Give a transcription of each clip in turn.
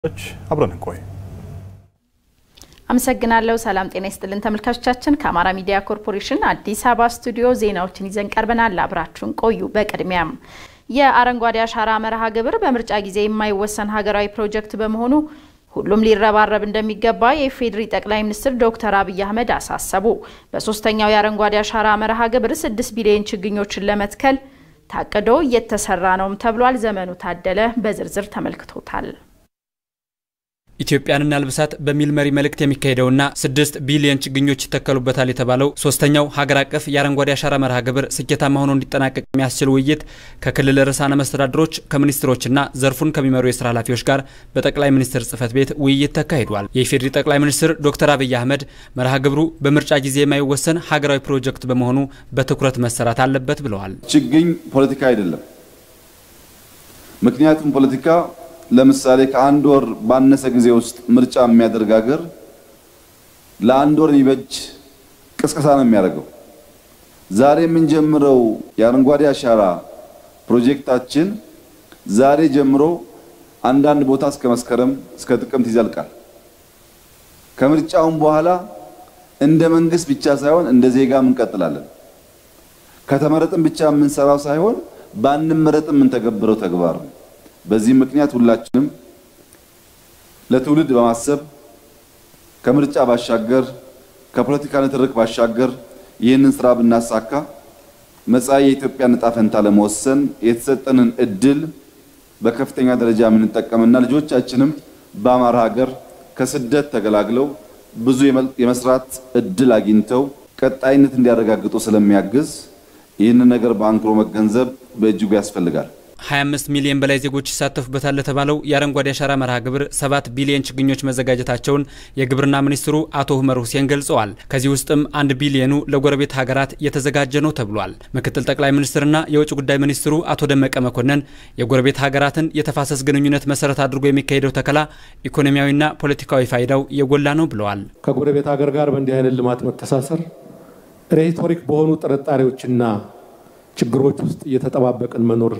አብረን እንቆይ። አመሰግናለሁ። ሰላም ጤና ይስጥልን ተመልካቾቻችን። ከአማራ ሚዲያ ኮርፖሬሽን አዲስ አበባ ስቱዲዮ ዜናዎችን ይዘን ቀርበናል። አብራችሁን ቆዩ። በቅድሚያም የአረንጓዴ አሻራ መርሃ ግብር በምርጫ ጊዜ የማይወሰን ሀገራዊ ፕሮጀክት በመሆኑ ሁሉም ሊረባረብ እንደሚገባ የኢፌዴሪ ጠቅላይ ሚኒስትር ዶክተር አብይ አህመድ አሳሰቡ። በሶስተኛው የአረንጓዴ አሻራ መርሃ ግብር ስድስት ቢሊዮን ችግኞችን ለመትከል ታቅዶ እየተሰራ ነውም ተብሏል። ዘመኑ ታደለ በዝርዝር ተመልክቶታል። ኢትዮጵያን እናልብሳት በሚል መሪ መልእክት የሚካሄደውና ስድስት ቢሊዮን ችግኞች ይተከሉበታል የተባለው ሶስተኛው ሀገር አቀፍ የአረንጓዴ አሻራ መርሃ ግብር ስኬታማ ሆኖ እንዲጠናቀቅ የሚያስችል ውይይት ከክልል ርዕሳነ መስተዳድሮች ከሚኒስትሮችና ዘርፉን ከሚመሩ የስራ ኃላፊዎች ጋር በጠቅላይ ሚኒስትር ጽህፈት ቤት ውይይት ተካሂዷል። የኢፌዴሪ ጠቅላይ ሚኒስትር ዶክተር አብይ አህመድ መርሃ ግብሩ በምርጫ ጊዜ የማይወሰን ሀገራዊ ፕሮጀክት በመሆኑ በትኩረት መሰራት አለበት ብለዋል። ችግኝ ፖለቲካ አይደለም። ምክንያቱም ፖለቲካ ለምሳሌ ከአንድ ወር ባነሰ ጊዜ ውስጥ ምርጫ የሚያደርግ ሀገር ለአንድ ወር የሚበጅ ቅስቀሳ ነው የሚያደርገው። ዛሬ የምንጀምረው የአረንጓዴ አሻራ ፕሮጀክታችን ዛሬ ጀምሮ አንዳንድ ቦታ እስከ መስከረም እስከ ጥቅምት ይዘልቃል። ከምርጫውም በኋላ እንደ መንግስት ብቻ ሳይሆን እንደ ዜጋም እንቀጥላለን። ከተመረጥን ብቻ የምንሰራው ሳይሆን ባንመረጥም የምንተገብረው ተግባር ነው። በዚህ ምክንያት ሁላችንም ለትውልድ በማሰብ ከምርጫ ባሻገር ከፖለቲካ ንትርክ ባሻገር ይህንን ስራ ብናሳካ መጻኢ የኢትዮጵያን ዕጣ ፈንታ ለመወሰን የተሰጠንን እድል በከፍተኛ ደረጃ የምንጠቀምና ልጆቻችንም በአማራ ሀገር ከስደት ተገላግለው ብዙ የመስራት እድል አግኝተው ቀጣይነት እንዲያረጋግጡ ስለሚያግዝ ይህንን ነገር በአንክሮ መገንዘብ በእጅጉ ያስፈልጋል። 25 ሚሊዮን በላይ ዜጎች ይሳተፉበታል ለተባለው የአረንጓዴ አሻራ መርሃ ግብር 7 ቢሊዮን ችግኞች መዘጋጀታቸውን የግብርና ሚኒስትሩ አቶ ሁመር ሁሴን ገልጸዋል። ከዚህ ውስጥም አንድ ቢሊዮኑ ለጎረቤት ሀገራት የተዘጋጀ ነው ተብሏል። ምክትል ጠቅላይ ሚኒስትርና የውጭ ጉዳይ ሚኒስትሩ አቶ ደመቀ መኮንን የጎረቤት ሀገራትን የተፋሰስ ግንኙነት መሰረት አድርጎ የሚካሄደው ተከላ ኢኮኖሚያዊና ፖለቲካዊ ፋይዳው የጎላ ነው ብለዋል። ከጎረቤት ሀገር ጋር በእንዲህ አይነት ልማት መተሳሰር ሬቶሪክ በሆኑ ጥርጣሬዎችና ችግሮች ውስጥ እየተጠባበቅን መኖር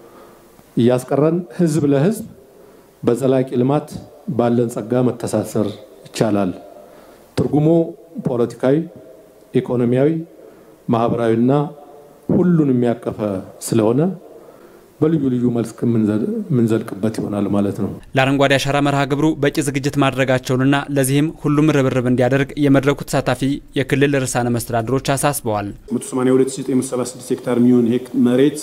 እያስቀረን ህዝብ ለህዝብ በዘላቂ ልማት ባለን ጸጋ መተሳሰር ይቻላል። ትርጉሙ ፖለቲካዊ፣ ኢኮኖሚያዊ፣ ማህበራዊና ሁሉን የሚያቀፈ ስለሆነ በልዩ ልዩ መልክ የምንዘልቅበት ይሆናል ማለት ነው። ለአረንጓዴ አሻራ መርሃ ግብሩ በቂ ዝግጅት ማድረጋቸውንና ለዚህም ሁሉም ርብርብ እንዲያደርግ የመድረኩ ተሳታፊ የክልል ርዕሳነ መስተዳድሮች አሳስበዋል። 182976 ሄክታር የሚሆን መሬት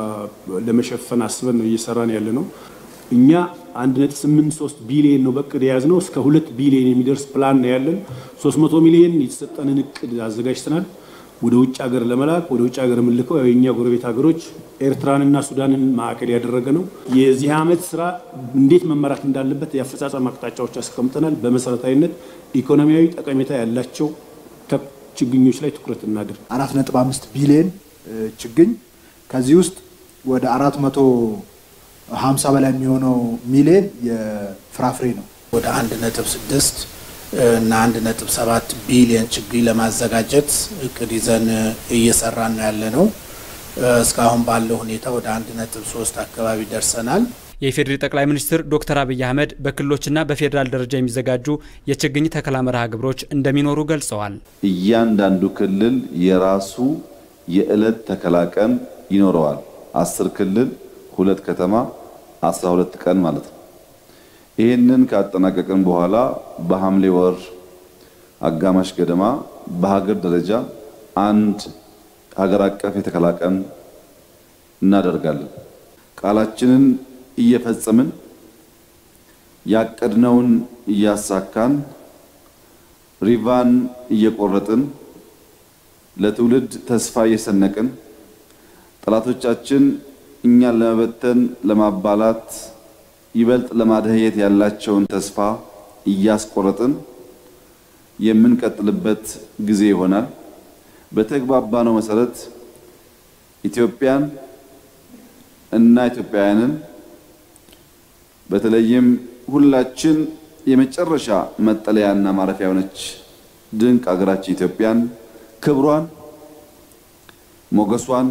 ለመሸፈን አስበን ነው እየሰራን ያለ ነው። እኛ 1.83 ቢሊዮን ነው በእቅድ የያዝነው። እስከ 2 ቢሊዮን የሚደርስ ፕላን ነው ያለን። 300 ሚሊዮን የተሰጠንን እቅድ አዘጋጅተናል። ወደ ውጭ ሀገር ለመላክ ወደ ውጭ ሀገር የምንልከው የእኛ ጎረቤት ሀገሮች ኤርትራንና ሱዳንን ማዕከል ያደረገ ነው። የዚህ ዓመት ስራ እንዴት መመራት እንዳለበት የአፈጻጸም አቅጣጫዎች አስቀምጠናል። በመሰረታዊነት ኢኮኖሚያዊ ጠቀሜታ ያላቸው ችግኞች ላይ ትኩረት እናድርግ። አራት ነጥብ አምስት ቢሊዮን ችግኝ ከዚህ ውስጥ ወደ አራት መቶ ሀምሳ በላይ የሚሆነው ሚሊዮን የፍራፍሬ ነው። ወደ አንድ ነጥብ ስድስት እና አንድ ነጥብ ሰባት ቢሊዮን ችግኝ ለማዘጋጀት እቅድ ይዘን እየሰራን ነው ያለ ነው። እስካሁን ባለው ሁኔታ ወደ አንድ ነጥብ ሶስት አካባቢ ደርሰናል። የኢፌዴሪ ጠቅላይ ሚኒስትር ዶክተር አብይ አህመድ በክልሎችና በፌዴራል ደረጃ የሚዘጋጁ የችግኝ ተከላ መርሃ ግብሮች እንደሚኖሩ ገልጸዋል። እያንዳንዱ ክልል የራሱ የዕለት ተከላ ቀን ይኖረዋል። አስር ክልል ሁለት ከተማ አስራ ሁለት ቀን ማለት ነው። ይህንን ካጠናቀቅን በኋላ በሐምሌ ወር አጋማሽ ገደማ በሀገር ደረጃ አንድ ሀገር አቀፍ የተከላ ቀን እናደርጋለን። ቃላችንን እየፈጸምን ያቀድነውን እያሳካን ሪቫን እየቆረጥን ለትውልድ ተስፋ እየሰነቅን ጠላቶቻችን እኛን ለመበተን ለማባላት ይበልጥ ለማደህየት ያላቸውን ተስፋ እያስቆረጥን የምንቀጥልበት ጊዜ ይሆናል። በተግባባነው መሰረት ኢትዮጵያን እና ኢትዮጵያውያንን በተለይም ሁላችን የመጨረሻ መጠለያና ማረፊያ የሆነች ድንቅ ሀገራችን ኢትዮጵያን ክብሯን፣ ሞገሷን፣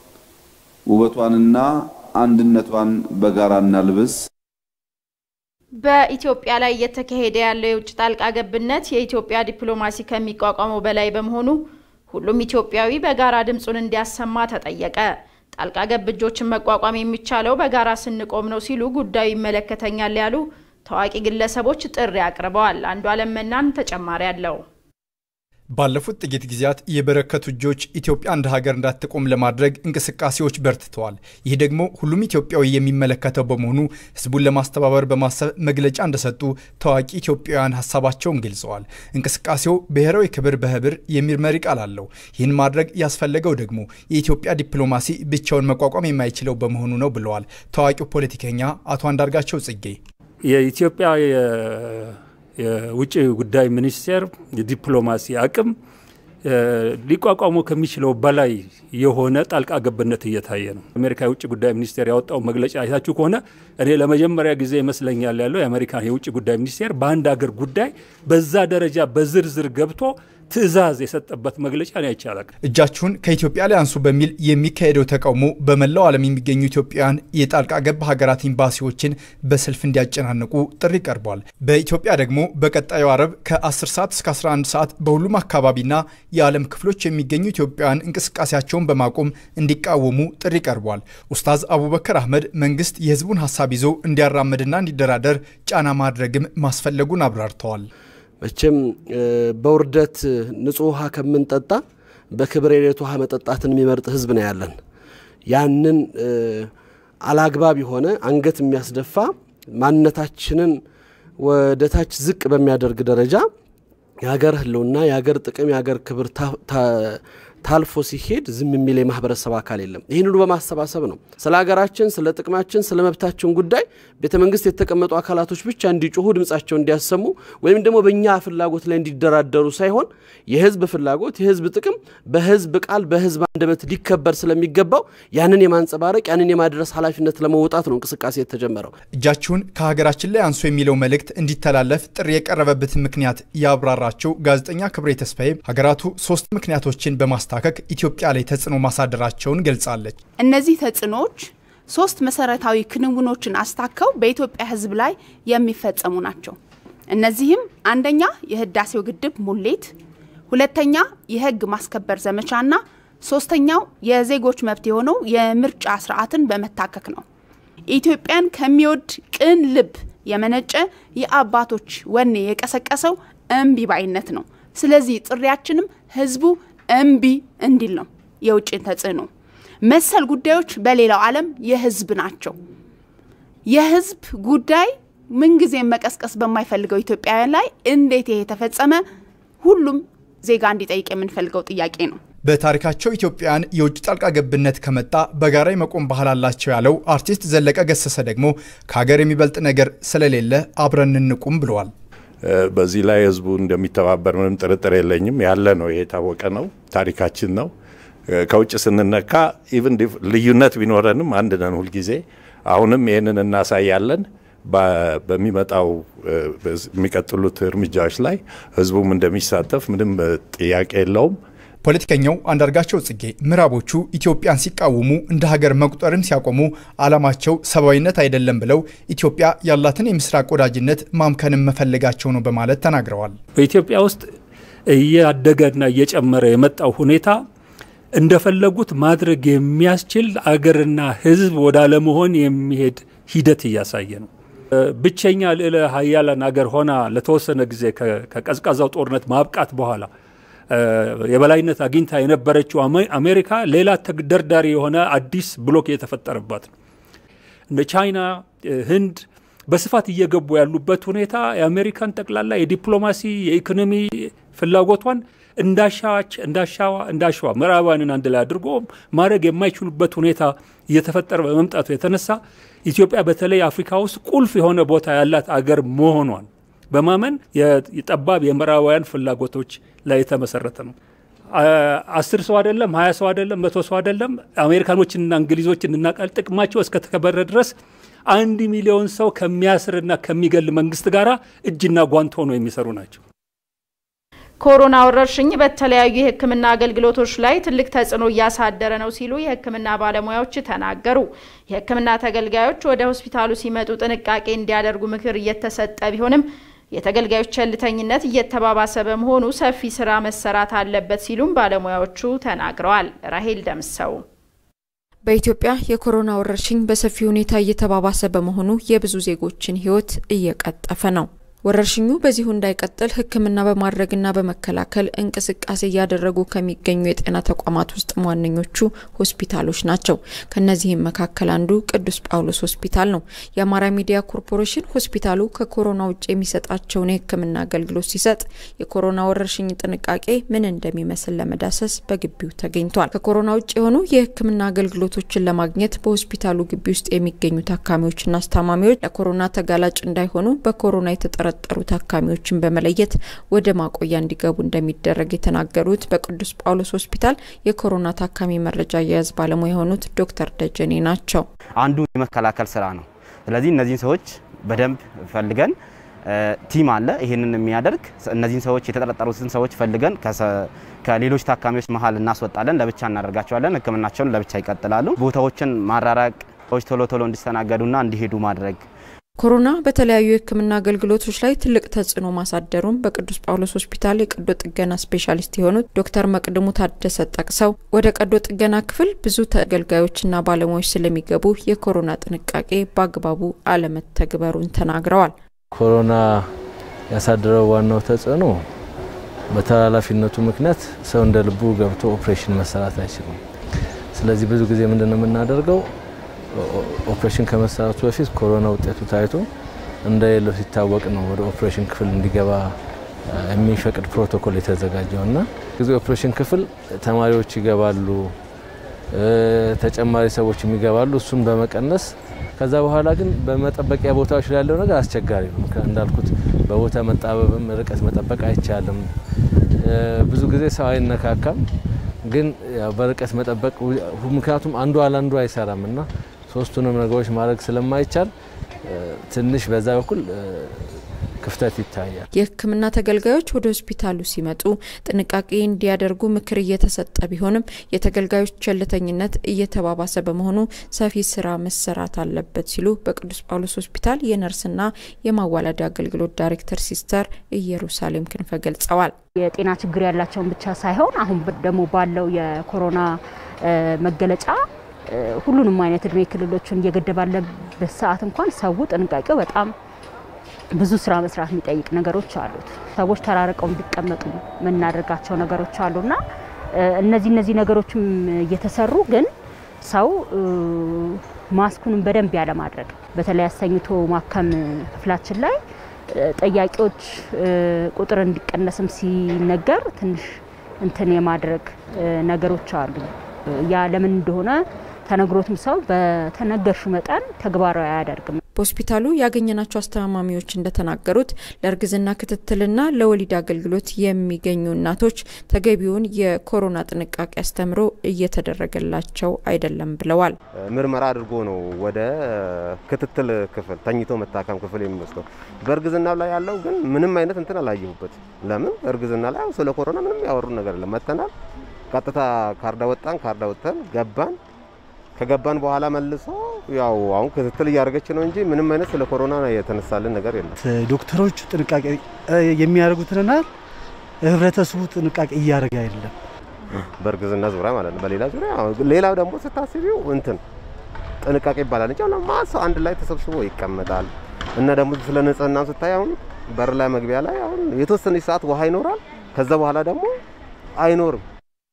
ውበቷንና አንድነቷን በጋራ እናልብስ። በኢትዮጵያ ላይ እየተካሄደ ያለው የውጭ ጣልቃ ገብነት የኢትዮጵያ ዲፕሎማሲ ከሚቋቋመው በላይ በመሆኑ ሁሉም ኢትዮጵያዊ በጋራ ድምፁን እንዲያሰማ ተጠየቀ። ጣልቃ ገብ እጆችን መቋቋም የሚቻለው በጋራ ስንቆም ነው ሲሉ ጉዳዩ ይመለከተኛል ያሉ ታዋቂ ግለሰቦች ጥሪ አቅርበዋል። አንዱ አለም መናን ተጨማሪ አለው። ባለፉት ጥቂት ጊዜያት የበረከቱ እጆች ኢትዮጵያ እንደ ሀገር እንዳትቆም ለማድረግ እንቅስቃሴዎች በርትተዋል። ይህ ደግሞ ሁሉም ኢትዮጵያዊ የሚመለከተው በመሆኑ ሕዝቡን ለማስተባበር በማሰብ መግለጫ እንደሰጡ ታዋቂ ኢትዮጵያውያን ሀሳባቸውን ገልጸዋል። እንቅስቃሴው ብሔራዊ ክብር በህብር የሚል መሪ ቃል አለው። ይህን ማድረግ ያስፈለገው ደግሞ የኢትዮጵያ ዲፕሎማሲ ብቻውን መቋቋም የማይችለው በመሆኑ ነው ብለዋል ታዋቂው ፖለቲከኛ አቶ አንዳርጋቸው ጽጌ። የኢትዮጵያ የውጭ ጉዳይ ሚኒስቴር የዲፕሎማሲ አቅም ሊቋቋሙ ከሚችለው በላይ የሆነ ጣልቃ ገብነት እየታየ ነው። አሜሪካ የውጭ ጉዳይ ሚኒስቴር ያወጣው መግለጫ አይታችሁ ከሆነ እኔ ለመጀመሪያ ጊዜ ይመስለኛል ያለው የአሜሪካን የውጭ ጉዳይ ሚኒስቴር በአንድ አገር ጉዳይ በዛ ደረጃ በዝርዝር ገብቶ ትዕዛዝ የሰጠበት መግለጫ ነው አይቻላል። እጃችሁን ከኢትዮጵያ ላይ አንሱ በሚል የሚካሄደው ተቃውሞ በመላው ዓለም የሚገኙ ኢትዮጵያውያን የጣልቃ ገብ ሀገራት ኤምባሲዎችን በሰልፍ እንዲያጨናንቁ ጥሪ ቀርቧል። በኢትዮጵያ ደግሞ በቀጣዩ አረብ ከ10 ሰዓት እስከ 11 ሰዓት በሁሉም አካባቢና የዓለም ክፍሎች የሚገኙ ኢትዮጵያውያን እንቅስቃሴያቸውን በማቆም እንዲቃወሙ ጥሪ ቀርቧል። ኡስታዝ አቡበከር አህመድ መንግስት የህዝቡን ሀሳብ ይዞ እንዲያራምድና እንዲደራደር ጫና ማድረግም ማስፈለጉን አብራርተዋል። መቼም በውርደት ንጹህ ውሃ ከምንጠጣ በክብር የሌት ውሃ መጠጣትን የሚመርጥ ህዝብ ነው ያለን። ያንን አላግባብ የሆነ አንገት የሚያስደፋ ማንነታችንን ወደ ታች ዝቅ በሚያደርግ ደረጃ የሀገር ህልውና፣ የሀገር ጥቅም፣ የሀገር ክብር ታልፎ ሲሄድ ዝም የሚል የማህበረሰብ አካል የለም። ይህን ሁሉ በማሰባሰብ ነው ስለ ሀገራችን፣ ስለ ጥቅማችን፣ ስለ መብታችን ጉዳይ ቤተ መንግስት የተቀመጡ አካላቶች ብቻ እንዲጮሁ ድምጻቸው እንዲያሰሙ ወይም ደግሞ በእኛ ፍላጎት ላይ እንዲደራደሩ ሳይሆን የህዝብ ፍላጎት የህዝብ ጥቅም በህዝብ ቃል በህዝብ አንደበት ሊከበር ስለሚገባው ያንን የማንጸባረቅ ያንን የማድረስ ኃላፊነት ለመውጣት ነው እንቅስቃሴ የተጀመረው። እጃችሁን ከሀገራችን ላይ አንሶ የሚለው መልእክት እንዲተላለፍ ጥሪ የቀረበበትን ምክንያት ያብራራቸው ጋዜጠኛ ክብሬ ተስፋዬ ሀገራቱ ሶስት ምክንያቶችን በማስ ማስታከክ ኢትዮጵያ ላይ ተጽዕኖ ማሳደራቸውን ገልጻለች። እነዚህ ተጽዕኖዎች ሶስት መሰረታዊ ክንውኖችን አስታከው በኢትዮጵያ ህዝብ ላይ የሚፈጸሙ ናቸው። እነዚህም አንደኛ የህዳሴው ግድብ ሙሌት፣ ሁለተኛ የህግ ማስከበር ዘመቻና ሶስተኛው የዜጎች መብት የሆነው የምርጫ ስርዓትን በመታከክ ነው። ኢትዮጵያን ከሚወድ ቅን ልብ የመነጨ የአባቶች ወኔ የቀሰቀሰው እምቢ ባይነት ነው። ስለዚህ ጥሪያችንም ህዝቡ እምቢ እንዲል ነው። የውጭን ተጽዕኖ መሰል ጉዳዮች በሌላው ዓለም የህዝብ ናቸው። የህዝብ ጉዳይ ምንጊዜም መቀስቀስ በማይፈልገው ኢትዮጵያውያን ላይ እንዴት ይሄ ተፈጸመ? ሁሉም ዜጋ እንዲጠይቅ የምንፈልገው ጥያቄ ነው። በታሪካቸው ኢትዮጵያውያን የውጭ ጣልቃ ገብነት ከመጣ በጋራ የመቆም ባህል አላቸው ያለው አርቲስት ዘለቀ ገሰሰ ደግሞ ከሀገር የሚበልጥ ነገር ስለሌለ አብረን እንቁም ብለዋል። በዚህ ላይ ህዝቡ እንደሚተባበር ምንም ጥርጥር የለኝም። ያለ ነው፣ ይሄ የታወቀ ነው፣ ታሪካችን ነው። ከውጭ ስንነካ ኢቭን ልዩነት ቢኖረንም አንድ ነን ሁልጊዜ። አሁንም ይህንን እናሳያለን። በሚመጣው የሚቀጥሉት እርምጃዎች ላይ ህዝቡም እንደሚሳተፍ ምንም ጥያቄ የለውም። ፖለቲከኛው አንዳርጋቸው ጽጌ ምዕራቦቹ ኢትዮጵያን ሲቃወሙ እንደ ሀገር መቁጠርን ሲያቆሙ ዓላማቸው ሰብአዊነት አይደለም ብለው ኢትዮጵያ ያላትን የምስራቅ ወዳጅነት ማምከንም መፈለጋቸው ነው በማለት ተናግረዋል። በኢትዮጵያ ውስጥ እያደገና እየጨመረ የመጣው ሁኔታ እንደፈለጉት ማድረግ የሚያስችል አገርና ህዝብ ወደ አለመሆን የሚሄድ ሂደት እያሳየ ነው። ብቸኛ ልዕለ ሀያላን አገር ሆና ለተወሰነ ጊዜ ከቀዝቃዛው ጦርነት ማብቃት በኋላ የበላይነት አግኝታ የነበረችው አሜሪካ ሌላ ተግደርዳሪ የሆነ አዲስ ብሎክ የተፈጠረባት ነው። እንደ ቻይና፣ ህንድ በስፋት እየገቡ ያሉበት ሁኔታ የአሜሪካን ጠቅላላ የዲፕሎማሲ የኢኮኖሚ ፍላጎቷን እንዳሻች እንዳሻዋ እንዳሸዋ ምዕራባውያንን አንድ ላይ አድርጎ ማድረግ የማይችሉበት ሁኔታ እየተፈጠረ በመምጣቱ የተነሳ ኢትዮጵያ በተለይ አፍሪካ ውስጥ ቁልፍ የሆነ ቦታ ያላት አገር መሆኗን በማመን የጠባብ የምዕራባውያን ፍላጎቶች ላይ የተመሰረተ ነው። አስር ሰው አይደለም፣ ሀያ ሰው አይደለም፣ መቶ ሰው አይደለም። አሜሪካኖችንና እንግሊዞችን እናቃል። ጥቅማቸው እስከተከበረ ድረስ አንድ ሚሊዮን ሰው ከሚያስርና ከሚገል መንግስት ጋር እጅና ጓንት ሆነው የሚሰሩ ናቸው። ኮሮና ወረርሽኝ በተለያዩ የሕክምና አገልግሎቶች ላይ ትልቅ ተጽዕኖ እያሳደረ ነው ሲሉ የሕክምና ባለሙያዎች ተናገሩ። የሕክምና ተገልጋዮች ወደ ሆስፒታሉ ሲመጡ ጥንቃቄ እንዲያደርጉ ምክር እየተሰጠ ቢሆንም የተገልጋዮች ቸልተኝነት እየተባባሰ በመሆኑ ሰፊ ስራ መሰራት አለበት ሲሉም ባለሙያዎቹ ተናግረዋል። ራሄል ደምሰው በኢትዮጵያ የኮሮና ወረርሽኝ በሰፊ ሁኔታ እየተባባሰ በመሆኑ የብዙ ዜጎችን ሕይወት እየቀጠፈ ነው። ወረርሽኙ በዚሁ እንዳይቀጥል ሕክምና በማድረግና በመከላከል እንቅስቃሴ እያደረጉ ከሚገኙ የጤና ተቋማት ውስጥ ዋነኞቹ ሆስፒታሎች ናቸው። ከነዚህም መካከል አንዱ ቅዱስ ጳውሎስ ሆስፒታል ነው። የአማራ ሚዲያ ኮርፖሬሽን ሆስፒታሉ ከኮሮና ውጭ የሚሰጣቸውን የሕክምና አገልግሎት ሲሰጥ የኮሮና ወረርሽኝ ጥንቃቄ ምን እንደሚመስል ለመዳሰስ በግቢው ተገኝቷል። ከኮሮና ውጭ የሆኑ የሕክምና አገልግሎቶችን ለማግኘት በሆስፒታሉ ግቢ ውስጥ የሚገኙ ታካሚዎችና አስታማሚዎች ለኮሮና ተጋላጭ እንዳይሆኑ በኮሮና የተጠረ ጠሩ ታካሚዎችን በመለየት ወደ ማቆያ እንዲገቡ እንደሚደረግ የተናገሩት በቅዱስ ጳውሎስ ሆስፒታል የኮሮና ታካሚ መረጃ አያያዝ ባለሙያ የሆኑት ዶክተር ደጀኔ ናቸው። አንዱ የመከላከል ስራ ነው። ስለዚህ እነዚህን ሰዎች በደንብ ፈልገን ቲም አለ ይህንን የሚያደርግ እነዚህን ሰዎች የተጠረጠሩትን ሰዎች ፈልገን ከሌሎች ታካሚዎች መሀል እናስወጣለን፣ ለብቻ እናደርጋቸዋለን። ህክምናቸውን ለብቻ ይቀጥላሉ። ቦታዎችን ማራራቅ፣ ሰዎች ቶሎ ቶሎ እንዲስተናገዱና እንዲሄዱ ማድረግ ኮሮና በተለያዩ የህክምና አገልግሎቶች ላይ ትልቅ ተጽዕኖ ማሳደሩን በቅዱስ ጳውሎስ ሆስፒታል የቀዶ ጥገና ስፔሻሊስት የሆኑት ዶክተር መቅድሙ ታደሰ ጠቅሰው ወደ ቀዶ ጥገና ክፍል ብዙ ተገልጋዮችና ባለሙያዎች ስለሚገቡ የኮሮና ጥንቃቄ በአግባቡ አለመተግበሩን ተናግረዋል። ኮሮና ያሳደረው ዋናው ተጽዕኖ በተላላፊነቱ ምክንያት ሰው እንደ ልቡ ገብቶ ኦፕሬሽን መሰራት አይችልም። ስለዚህ ብዙ ጊዜ ምንድን ነው የምናደርገው ኦፕሬሽን ከመሰራቱ በፊት ኮሮና ውጤቱ ታይቶ እንደሌለው ሲታወቅ ነው ወደ ኦፕሬሽን ክፍል እንዲገባ የሚፈቅድ ፕሮቶኮል የተዘጋጀው እና ጊዜ ኦፕሬሽን ክፍል ተማሪዎች ይገባሉ፣ ተጨማሪ ሰዎች የሚገባሉ። እሱን በመቀነስ ከዛ በኋላ ግን በመጠበቂያ ቦታዎች ላይ ያለው ነገር አስቸጋሪ ነው። እንዳልኩት በቦታ መጣበብም ርቀት መጠበቅ አይቻልም። ብዙ ጊዜ ሰው አይነካካም፣ ግን በርቀት መጠበቅ ምክንያቱም አንዱ አላንዱ አይሰራም እና ሶስቱንም ነገሮች ማድረግ ስለማይቻል ትንሽ በዛ በኩል ክፍተት ይታያል። የሕክምና ተገልጋዮች ወደ ሆስፒታሉ ሲመጡ ጥንቃቄ እንዲያደርጉ ምክር እየተሰጠ ቢሆንም የተገልጋዮች ቸልተኝነት እየተባባሰ በመሆኑ ሰፊ ስራ መሰራት አለበት ሲሉ በቅዱስ ጳውሎስ ሆስፒታል የነርስና የማዋለድ አገልግሎት ዳይሬክተር ሲስተር ኢየሩሳሌም ክንፈ ገልጸዋል። የጤና ችግር ያላቸውን ብቻ ሳይሆን አሁን ደግሞ ባለው የኮሮና መገለጫ ሁሉንም አይነት እድሜ ክልሎችን እየገደበ ባለበት ሰዓት እንኳን ሰው ጥንቃቄው በጣም ብዙ ስራ መስራት የሚጠይቅ ነገሮች አሉት። ሰዎች ተራርቀው እንዲቀመጡ የምናደርጋቸው ነገሮች አሉና እነዚህ እነዚህ ነገሮችም እየተሰሩ ግን ሰው ማስኩንም በደንብ ያለማድረግ በተለይ አሰኝቶ ማከም ክፍላችን ላይ ጠያቂዎች ቁጥር እንዲቀነስም ሲነገር ትንሽ እንትን የማድረግ ነገሮች አሉ። ያ ለምን እንደሆነ ተነግሮትም ሰው በተነገርሹ መጠን ተግባራዊ አያደርግም። በሆስፒታሉ ያገኘናቸው አስተማማሚዎች እንደተናገሩት ለእርግዝና ክትትልና ለወሊድ አገልግሎት የሚገኙ እናቶች ተገቢውን የኮሮና ጥንቃቄ አስተምሮ እየተደረገላቸው አይደለም ብለዋል። ምርመራ አድርጎ ነው ወደ ክትትል ክፍል ተኝቶ መታከም ክፍል የሚወስደው። በእርግዝና ላይ ያለው ግን ምንም አይነት እንትን አላየሁበት። ለምን እርግዝና ላይ ስለ ኮሮና ምንም ያወሩ ነገር የለም። መተናል፣ ቀጥታ ካርዳ ወጣን፣ ካርዳ ወጥተን ገባን ከገባን በኋላ መልሶ ያው አሁን ክትትል እያደረገች ነው እንጂ ምንም አይነት ስለ ኮሮና የተነሳልን ነገር የለም። ዶክተሮቹ ጥንቃቄ የሚያደርጉትንና ህብረተሰቡ ጥንቃቄ እያደረገ አይደለም። በእርግዝና ዙሪያ ማለት ነው። በሌላ ዙሪያ ሌላው ደግሞ ስታስቢው እንትን ጥንቃቄ ይባላል እንጂ አሁን ማስ አንድ ላይ ተሰብስቦ ይቀመጣል እና ደግሞ ስለ ንጽህና ስታይ አሁን በር ላይ መግቢያ ላይ አሁን የተወሰነች ሰዓት ውሃ ይኖራል። ከዛ በኋላ ደግሞ አይኖርም።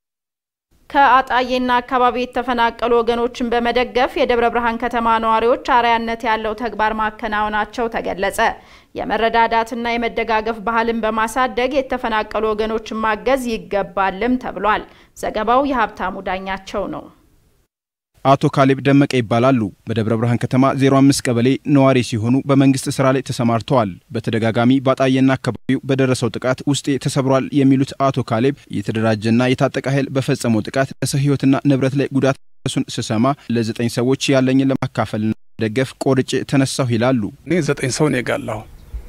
ከአጣዬና አካባቢ የተፈናቀሉ ወገኖችን በመደገፍ የደብረ ብርሃን ከተማ ነዋሪዎች አርአያነት ያለው ተግባር ማከናወናቸው ተገለጸ። የመረዳዳትና የመደጋገፍ ባህልን በማሳደግ የተፈናቀሉ ወገኖችን ማገዝ ይገባልም ተብሏል። ዘገባው የሀብታሙ ዳኛቸው ነው። አቶ ካሌብ ደመቀ ይባላሉ። በደብረ ብርሃን ከተማ 05 ቀበሌ ነዋሪ ሲሆኑ በመንግስት ስራ ላይ ተሰማርተዋል። በተደጋጋሚ በአጣዬና አካባቢው በደረሰው ጥቃት ውስጤ ተሰብሯል የሚሉት አቶ ካሌብ የተደራጀና የታጠቀ ኃይል በፈጸመው ጥቃት ለሰው ሕይወትና ንብረት ላይ ጉዳት ደረሱን ስሰማ ለዘጠኝ ሰዎች ያለኝን ለማካፈልና ደገፍ ቆርጬ ተነሳሁ ይላሉ። እኔ ዘጠኝ ሰው ነው የጋላሁ።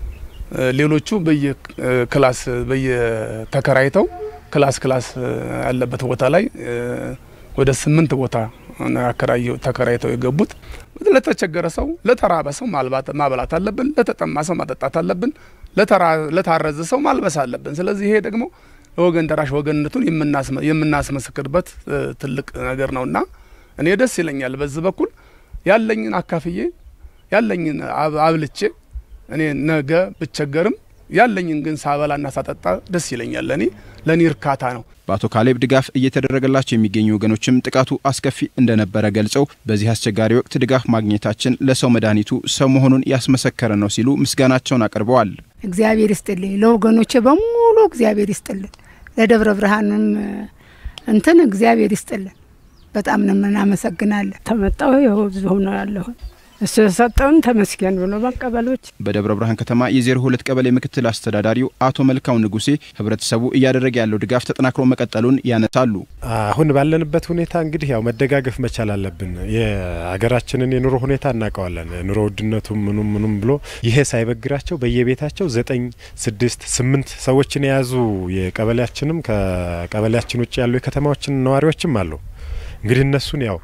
ሌሎቹ በየክላስ በየተከራይተው ክላስ ክላስ ያለበት ቦታ ላይ ወደ ስምንት ቦታ ተከራይተው የገቡት። ለተቸገረ ሰው ለተራበ ሰው ማብላት አለብን። ለተጠማ ሰው ማጠጣት አለብን። ለታረዘ ሰው ማልበስ አለብን። ስለዚህ ይሄ ደግሞ ለወገን ደራሽ ወገንነቱን የምናስመሰክርበት ትልቅ ነገር ነውና እኔ ደስ ይለኛል። በዚህ በኩል ያለኝን አካፍዬ ያለኝን አብልቼ እኔ ነገ ብቸገርም ያለኝን ግን ሳበላና ሳጠጣ ደስ ይለኛል። ለእኔ ለእኔ እርካታ ነው። በአቶ ካሌብ ድጋፍ እየተደረገላቸው የሚገኙ ወገኖችም ጥቃቱ አስከፊ እንደነበረ ገልጸው በዚህ አስቸጋሪ ወቅት ድጋፍ ማግኘታችን ለሰው መድኃኒቱ ሰው መሆኑን ያስመሰከረ ነው ሲሉ ምስጋናቸውን አቅርበዋል። እግዚአብሔር ይስጥልኝ፣ ለወገኖቼ በሙሉ እግዚአብሔር ይስጥልን፣ ለደብረ ብርሃንም እንትን እግዚአብሔር ይስጥልን። በጣም ነው እናመሰግናለን። ተመጣሁ ይኸው እዚሁ ነው ያለሁት። እሱ የሰጠውን ተመስገን ብሎ መቀበሎች በደብረ ብርሃን ከተማ የዜሮ ሁለት ቀበሌ ምክትል አስተዳዳሪው አቶ መልካው ንጉሴ ህብረተሰቡ እያደረገ ያለው ድጋፍ ተጠናክሮ መቀጠሉን ያነሳሉ። አሁን ባለንበት ሁኔታ እንግዲህ ያው መደጋገፍ መቻል አለብን። የሀገራችንን የኑሮ ሁኔታ እናውቀዋለን። ኑሮ ውድነቱም ምኑም ምኑም ብሎ ይሄ ሳይበግራቸው በየቤታቸው ዘጠኝ ስድስት ስምንት ሰዎችን የያዙ የቀበሌያችንም ከቀበሌያችን ውጭ ያሉ የከተማዎችን ነዋሪዎችም አሉ። እንግዲህ እነሱን ያው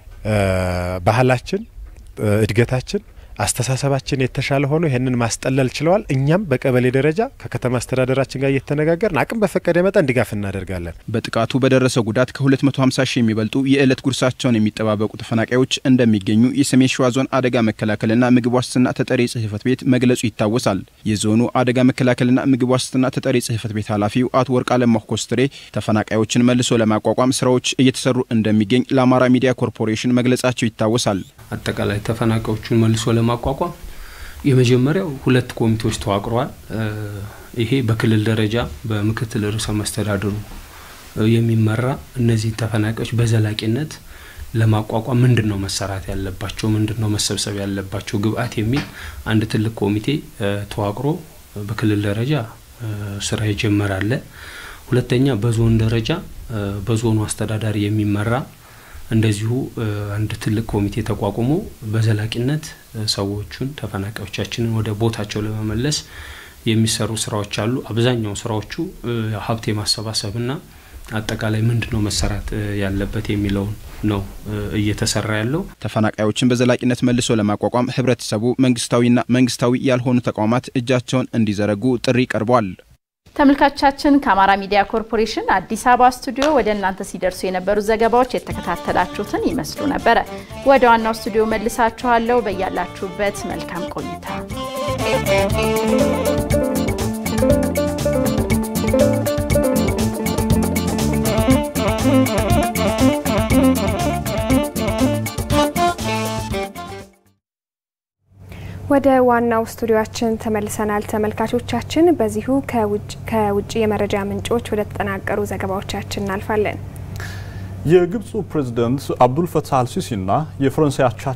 ባህላችን እድገታችን አስተሳሰባችን የተሻለ ሆኖ ይህንን ማስጠለል ችለዋል። እኛም በቀበሌ ደረጃ ከከተማ አስተዳደራችን ጋር እየተነጋገርን አቅም በፈቀደ መጠን ድጋፍ እናደርጋለን። በጥቃቱ በደረሰው ጉዳት ከ250 ሺህ የሚበልጡ የዕለት ጉርሳቸውን የሚጠባበቁ ተፈናቃዮች እንደሚገኙ የሰሜን ሸዋ ዞን አደጋ መከላከልና ምግብ ዋስትና ተጠሪ ጽህፈት ቤት መግለጹ ይታወሳል። የዞኑ አደጋ መከላከልና ምግብ ዋስትና ተጠሪ ጽህፈት ቤት ኃላፊው አቶ ወርቅ አለማሁ ኮስትሬ ተፈናቃዮችን መልሶ ለማቋቋም ስራዎች እየተሰሩ እንደሚገኝ ለአማራ ሚዲያ ኮርፖሬሽን መግለጻቸው ይታወሳል። አጠቃላይ ተፈናቃዮቹን መልሶ ለማቋቋም የመጀመሪያው ሁለት ኮሚቴዎች ተዋቅረዋል። ይሄ በክልል ደረጃ በምክትል ርዕሰ መስተዳድሩ የሚመራ እነዚህ ተፈናቃዮች በዘላቂነት ለማቋቋም ምንድን ነው መሰራት ያለባቸው፣ ምንድን ነው መሰብሰብ ያለባቸው ግብአት የሚል አንድ ትልቅ ኮሚቴ ተዋቅሮ በክልል ደረጃ ስራ ይጀመራል። ሁለተኛ በዞን ደረጃ በዞኑ አስተዳዳሪ የሚመራ እንደዚሁ አንድ ትልቅ ኮሚቴ ተቋቁሞ በዘላቂነት ሰዎቹን ተፈናቃዮቻችንን ወደ ቦታቸው ለመመለስ የሚሰሩ ስራዎች አሉ። አብዛኛው ስራዎቹ ሀብት የማሰባሰብና አጠቃላይ ምንድን ነው መሰራት ያለበት የሚለውን ነው እየተሰራ ያለው። ተፈናቃዮችን በዘላቂነት መልሶ ለማቋቋም ህብረተሰቡ መንግስታዊና መንግስታዊ ያልሆኑ ተቋማት እጃቸውን እንዲዘረጉ ጥሪ ቀርቧል። ተመልካቾቻችን ከአማራ ሚዲያ ኮርፖሬሽን አዲስ አበባ ስቱዲዮ ወደ እናንተ ሲደርሱ የነበሩ ዘገባዎች የተከታተላችሁትን ይመስሉ ነበረ። ወደ ዋናው ስቱዲዮ መልሳችኋለሁ። በያላችሁበት መልካም ቆይታ ወደ ዋናው ስቱዲዮአችን ተመልሰናል። ተመልካቾቻችን በዚሁ ከውጭ የመረጃ ምንጮች ወደ ተጠናቀሩ ዘገባዎቻችን እናልፋለን። የግብፁ ፕሬዝደንት አብዱል ፈታህ አልሲሲና የፈረንሳይ አቻቸው